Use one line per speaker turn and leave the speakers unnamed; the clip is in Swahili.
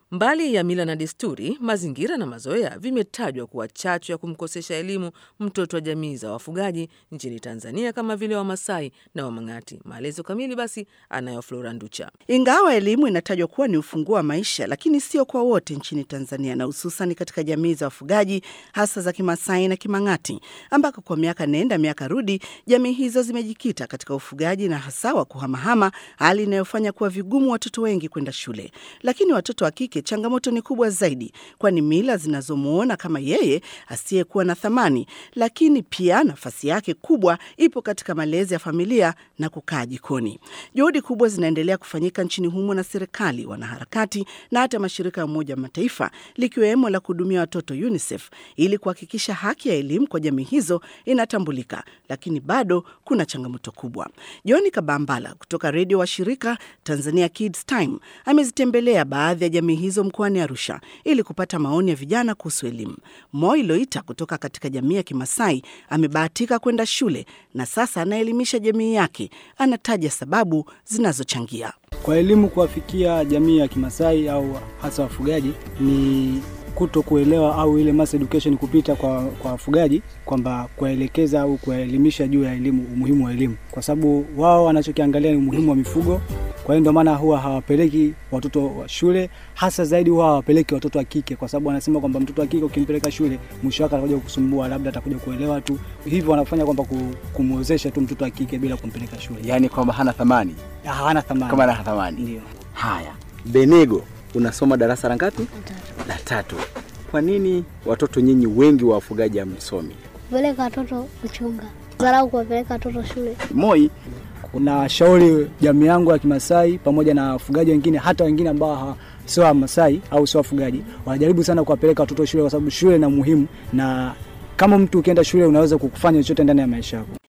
Mbali ya mila na desturi, mazingira na mazoea vimetajwa kuwa chachu ya kumkosesha elimu mtoto wa jamii za wafugaji nchini Tanzania kama vile Wamasai na Wamang'ati. Maelezo kamili basi anayo Flora Nducha.
Ingawa elimu inatajwa kuwa ni ufunguo wa maisha, lakini sio kwa wote nchini Tanzania na hususan katika jamii za wafugaji hasa za Kimasai na Kimang'ati, ambako kwa miaka nenda miaka rudi jamii hizo zimejikita katika ufugaji na hasa wa kuhamahama, hali inayofanya kuwa vigumu watoto wengi kwenda shule. Lakini watoto wa kike changamoto ni kubwa zaidi, kwani mila zinazomuona kama yeye asiyekuwa na thamani, lakini pia nafasi yake kubwa ipo katika malezi ya familia na kukaa jikoni. Juhudi kubwa zinaendelea kufanyika nchini humo na serikali, wanaharakati na hata mashirika ya Umoja wa Mataifa likiwemo la kuhudumia watoto UNICEF ili kuhakikisha haki ya elimu kwa jamii hizo inatambulika, lakini bado kuna changamoto kubwa. John Kabambala kutoka redio wa shirika Tanzania Kids Time amezitembelea baadhi ya jamii hizo mkoani Arusha ili kupata maoni ya vijana kuhusu elimu. Moi Loita kutoka katika jamii ya Kimasai amebahatika kwenda shule na sasa anaelimisha jamii yake. Anataja sababu zinazochangia
kwa elimu kuwafikia jamii ya Kimasai au hasa wafugaji ni kuto kuelewa au ile mass education kupita kwa kwa wafugaji kwamba kuwaelekeza au kuwaelimisha juu ya elimu, umuhimu wa elimu, kwa sababu wao wanachokiangalia ni umuhimu wa mifugo. Kwa hiyo ndio maana huwa hawapeleki watoto wa shule, hasa zaidi huwa hawapeleki watoto wa kike, kwa sababu wanasema kwamba mtoto wa kike ukimpeleka shule, mwisho wake atakuja kukusumbua, labda atakuja kuelewa tu. Hivyo wanafanya kwamba kumwozesha tu mtoto wa kike bila kumpeleka shule,
yaani kwamba hana thamani,
hana thamani,
kama hana thamani.
Ndio
haya. Benego, unasoma darasa la ngapi? La tatu. Kwa nini watoto nyinyi wengi wa wafugaji hamsomi?
Kupeleka watoto kuchunga, dharau kuwapeleka watoto shule.
Moi, kuna shauri jamii yangu ya Kimasai pamoja na wafugaji wengine, hata wengine ambao sio Wamasai au sio wafugaji, wanajaribu sana kuwapeleka watoto shule, kwa sababu shule na muhimu, na kama mtu ukienda shule unaweza kukufanya chochote ndani ya maisha yako.